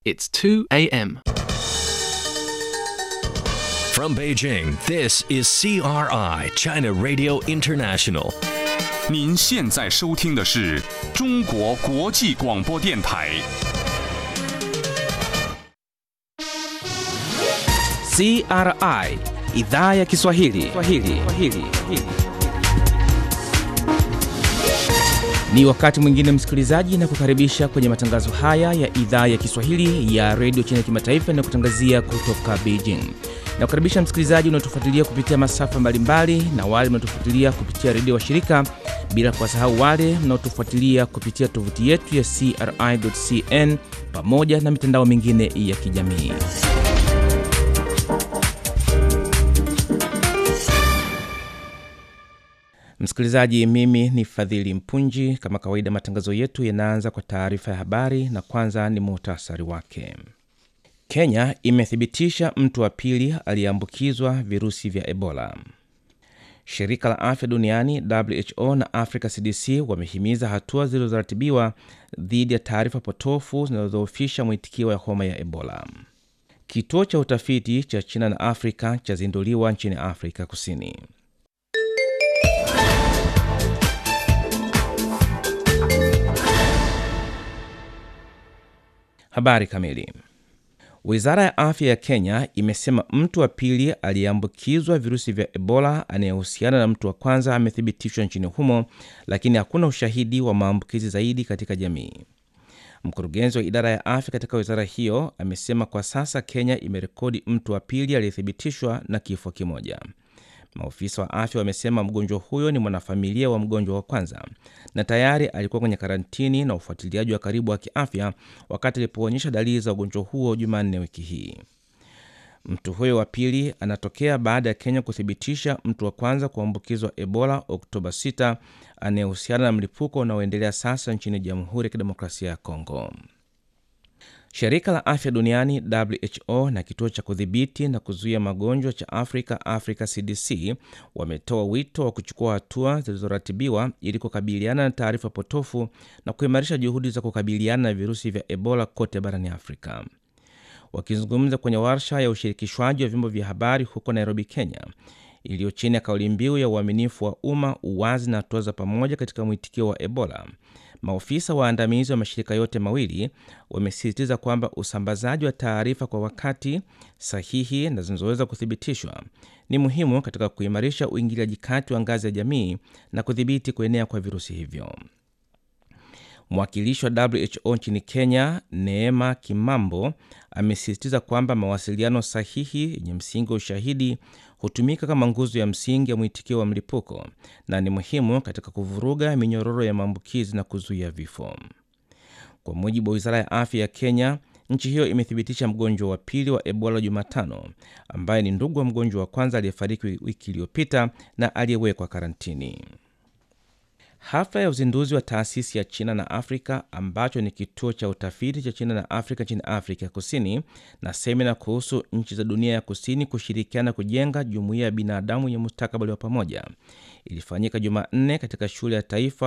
It's 2 a.m. From Beijing, this is CRI, China Radio International. 您现在收听的是中国国际广播电台。 CRI idhaa ya Kiswahili. Kiswahili. Kiswahili. Ni wakati mwingine msikilizaji, na kukaribisha kwenye matangazo haya ya idhaa ya Kiswahili ya redio China kimataifa na kutangazia kutoka Beijing. Na kukaribisha msikilizaji unaotufuatilia kupitia masafa mbalimbali na wale mnaotufuatilia kupitia redio wa shirika, bila kuwasahau wale mnaotufuatilia kupitia tovuti yetu ya CRI.cn pamoja na mitandao mingine ya kijamii. Msikilizaji, mimi ni Fadhili Mpunji. Kama kawaida, matangazo yetu yanaanza kwa taarifa ya habari na kwanza ni muhtasari wake. Kenya imethibitisha mtu wa pili aliyeambukizwa virusi vya Ebola. Shirika la afya duniani WHO na Africa CDC wamehimiza hatua zilizoratibiwa dhidi ya taarifa potofu zinazodhoofisha mwitikio wa homa ya Ebola. Kituo cha utafiti cha China na Afrika chazinduliwa nchini Afrika Kusini. Habari kamili. Wizara ya afya ya Kenya imesema mtu wa pili aliyeambukizwa virusi vya Ebola anayehusiana na mtu wa kwanza amethibitishwa nchini humo, lakini hakuna ushahidi wa maambukizi zaidi katika jamii. Mkurugenzi wa idara ya afya katika wizara hiyo amesema kwa sasa Kenya imerekodi mtu wa pili aliyethibitishwa na kifo kimoja. Maofisa wa afya wamesema mgonjwa huyo ni mwanafamilia wa mgonjwa wa kwanza na tayari alikuwa kwenye karantini na ufuatiliaji wa karibu wa kiafya wakati alipoonyesha dalili za ugonjwa huo Jumanne wiki hii. Mtu huyo wa pili anatokea baada ya Kenya kuthibitisha mtu wa kwanza kuambukizwa Ebola Oktoba 6 anayehusiana na mlipuko unaoendelea sasa nchini Jamhuri ya Kidemokrasia ya Kongo. Shirika la afya duniani WHO na kituo cha kudhibiti na kuzuia magonjwa cha Afrika, Africa CDC, wametoa wito wa kuchukua hatua zilizoratibiwa ili kukabiliana na taarifa potofu na kuimarisha juhudi za kukabiliana na virusi vya Ebola kote barani Afrika. Wakizungumza kwenye warsha ya ushirikishwaji wa vyombo vya habari huko Nairobi, Kenya, iliyo chini ya kauli mbiu ya uaminifu wa umma, uwazi na hatua za pamoja katika mwitikio wa Ebola, maofisa waandamizi wa mashirika yote mawili wamesisitiza kwamba usambazaji wa taarifa kwa wakati sahihi na zinazoweza kuthibitishwa ni muhimu katika kuimarisha uingiliaji kati wa ngazi ya jamii na kudhibiti kuenea kwa virusi hivyo. Mwakilishi wa WHO nchini Kenya, Neema Kimambo, amesisitiza kwamba mawasiliano sahihi yenye msingi wa ushahidi hutumika kama nguzo ya msingi ya mwitikio wa mlipuko na ni muhimu katika kuvuruga minyororo ya maambukizi na kuzuia vifo. Kwa mujibu wa wizara ya afya ya Kenya, nchi hiyo imethibitisha mgonjwa wa pili wa Ebola Jumatano, ambaye ni ndugu wa mgonjwa wa kwanza aliyefariki wiki iliyopita na aliyewekwa karantini. Hafla ya uzinduzi wa taasisi ya China na Afrika ambacho ni kituo cha utafiti cha China na Afrika nchini Afrika ya Kusini na semina kuhusu nchi za dunia ya kusini kushirikiana kujenga jumuiya ya binadamu yenye mustakabali wa pamoja ilifanyika Jumanne katika shule ya taifa